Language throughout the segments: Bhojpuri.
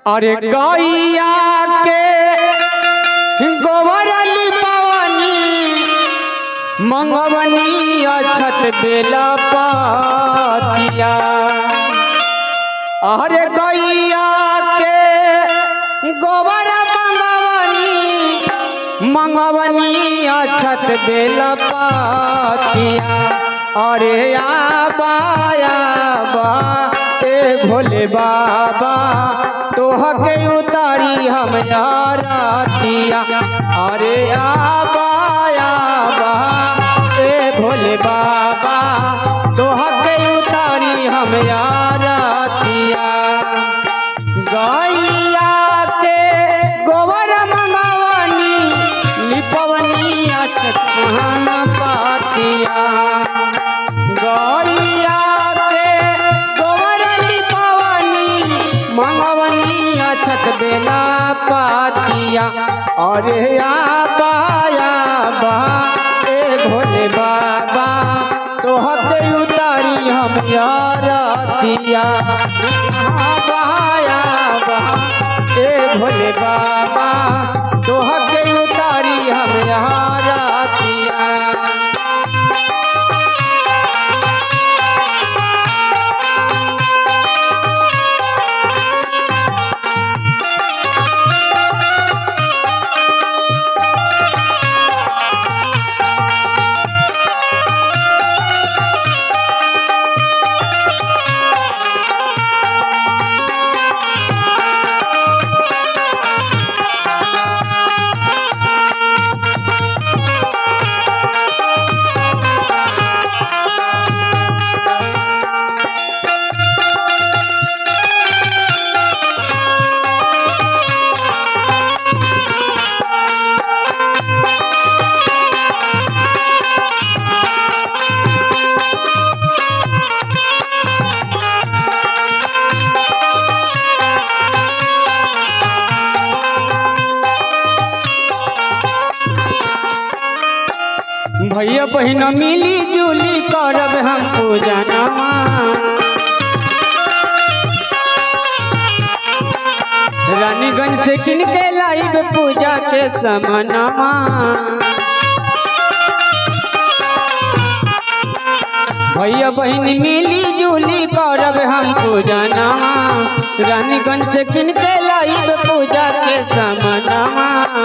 अरे गैया के गोबर लिपवनी मंगवनी अछत बेला पातिया अरे गैया के गोबर मंगवनी मंगवनी अछत बेला पातिया अरे आबाया बा ए भोले बाबा तोहके उतारी हम यारतिया अरे आबाया बा ए भोले बाबा तोहके उतारी हम यारतिया गैया के गोबर मंगवनी लिपवनी अचन पातिया गैया के गोबर लिपवनी मंगवनी अछत बेला पातिया अरे आबाया बा ए भोले बाबा तोहके उतारी हम यारतिया आबाया बा ए भोले बाबा तोहके उतारी हम यारतिया भैया बहन मिली जुली करब हम पूजनमा रानीगंज से किन के लाइब पूजा के समनमा भैया बहन मिली जुली करब हम पूजनमा रानीगंज से किन के लाइब पूजा के समनमा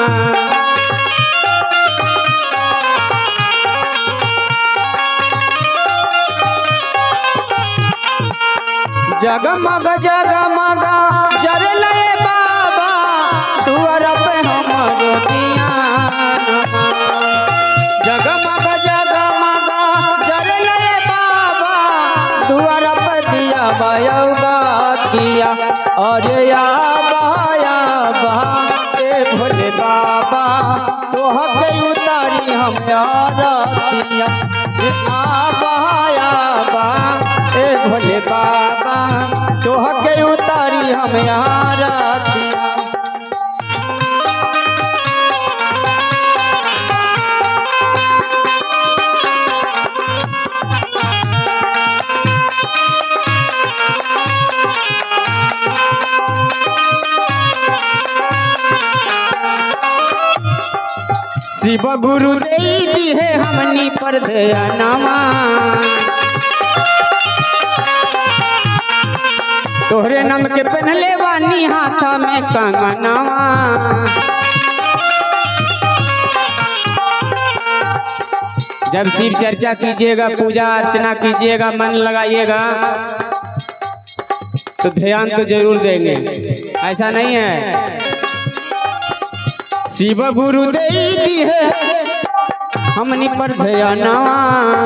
जगमग जगमग जरल बाबा तुअर पे हमरो दिया जगमग जगमग जरल बाबा तुअर पे दिया बयौगा दिया अरे या बाया बा ए भोले बाबा तोहके उतारी हम यारतिया आबाया बा ए भोले बाबा तोहके उतारी हम यारतिया शिव गुरु देवी है हमनी पर ध्यानमा तोहरे नाम के पहनले बानी हाथा में कंगनवा जब शिव चर्चा कीजिएगा पूजा अर्चना कीजिएगा मन लगाइएगा तो ध्यान तो जरूर देंगे ऐसा नहीं है शिव गुरु देती है हमनी पर ध्यानवा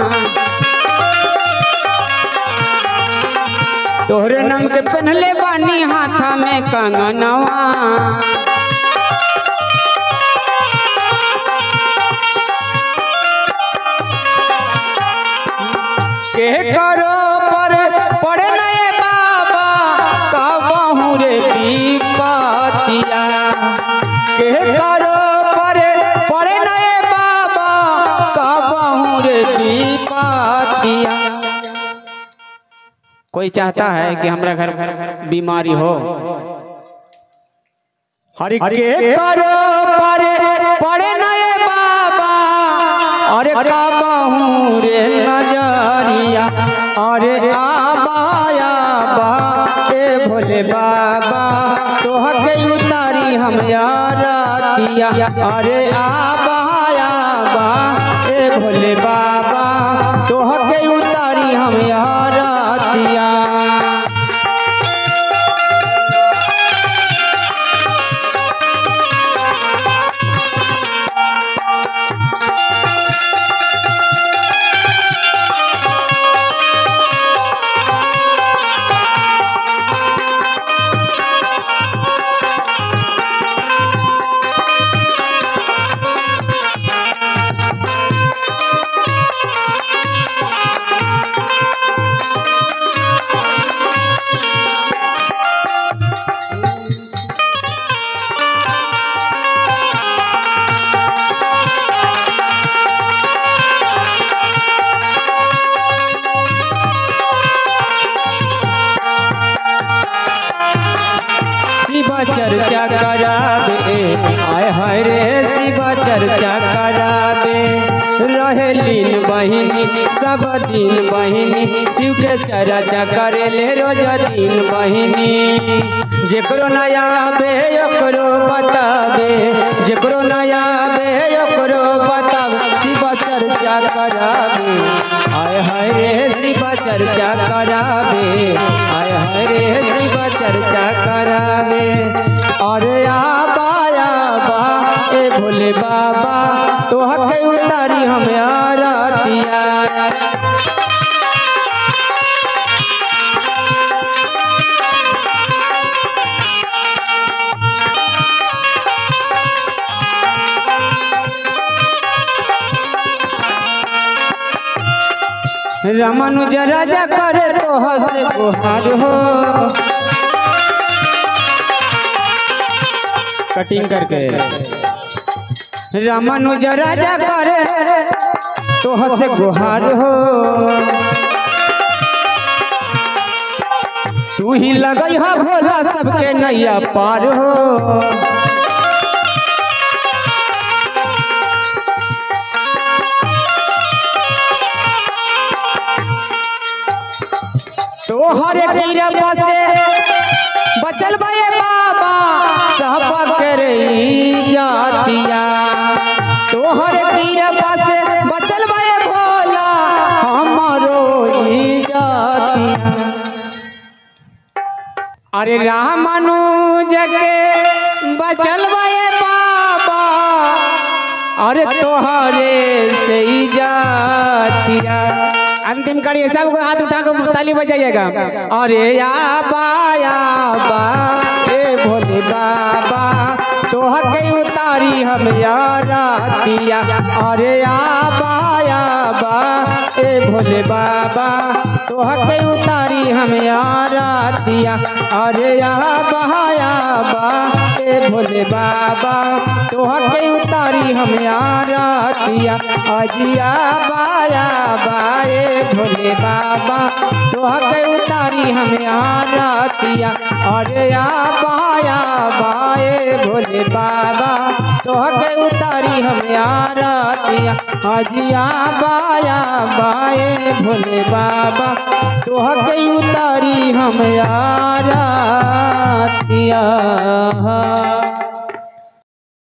तोहरे नाम के पहनले बानी हाथा में कंगनवा के करो पर पड़े नए बाबा कहू रे पीपतिया के करो पर पड़े नए बाबा कहू रे पीपतिया कोई चाहता है कि हमारा घर बीमारी हो हर के करो परे पड़े नए बाबा अरे का बहू रे नजरिया अरे आबाया बा ए भोले बाबा तोह के उतारी हम यारतिया अरे आबाया बा ए भोले बाबा तोह के उतारी हम यारतिया शिव चर्चा कराबे आय हाय रे शिव चर्चा कराबे रहे लीन बहिनी सब दिन बहिनी शिव के चर्चा करे ले रोज दिन बहिनी जेकरो नया बे ओकरो बताबे जेकरो नया बे ओकरो बताबे शिव चर्चा कराबे आय हाय रे शिव चर्चा कराबे आय हाय रे शिव चर्चा कराबे अरे आबाया बा ए भोले बाबा तोह के उतारी हम आरतिया रमनुज राजा करे तो हसे गुहार हो कटिंग करके रमनुज राजा करे तो हसे गुहार हो तू ही लगई हा भोला सबके नैया पार हो तोहर गिरबा से बचल बे बाबा सब करे जातिया तोहर गिरबा से बचल बे भोला हमारो ई जातिया अरे रामानुज के बचल बे बाबा अरे तोहरे से ही जातिया अंतिम कड़ी सबको हाथ उठा कर ताली बजाइएगा अरे या बाया बा ए भोले बाबा तोह के उतारी हम यारतिया अरे या बाया बा ए भोले बाबा तोह के उतारी हम यारतिया अरे या बहाया बा ए भोले बाबा तोह के उतारी हम यारतिया अजिया बाया बाए भोले बाबा तोह के उतारी हम यारतिया अरे या बाया बाए भोले बाबा तोह के उतारी हम यारतिया अजिया बाया बाए भोले बाबा तोह के उतारी हम यारतिया